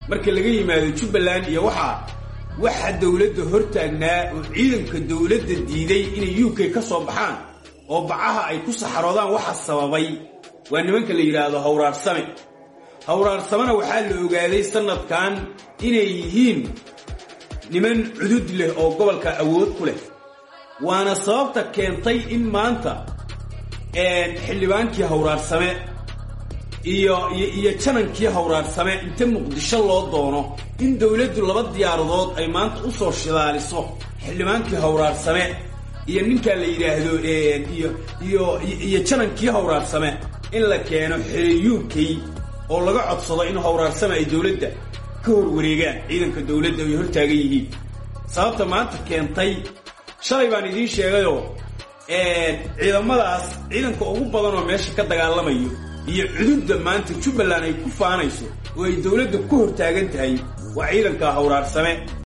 marka laga yimaado jubbaland iyo waxaa waxa dowladda hortaagnaa oo ciidanka dowladda diiday inay u k ka soo baxaan oo bacaha ay ku saxaroodaan waxa sababay waa nimanka la yidhaahdo hawraarsame hawraarsamena waxaa la ogaaday sanadkan inay yihiin niman cudud leh oo gobolka awood ku leh waana sababta keentay in maanta xildhibaankii hawraarsame iyo iyo janankii hawraarsame inta muqdisho loo doono in dowladdu laba diyaaradood ay maanta u soo shidaaliso xildhibaankii hawraarsame iyo ninkaa la yidhaahdo iyo iyo iyo janankii hawraarsame in la keeno xere u k oo laga codsado in hawraarsame ay dowladda ka hor wareegaan ciidanka dowladda ay hortaagan yihiin sababta maanta keentay shalay baan idiin sheegayoo ciidamadaas ciidanka ugu badan oo meesha ka dagaalamayo iyo cududda maanta jubbaland ay ku faanayso oo ay dowladda ku hortaagan tahay waa ciidanka hawraarsame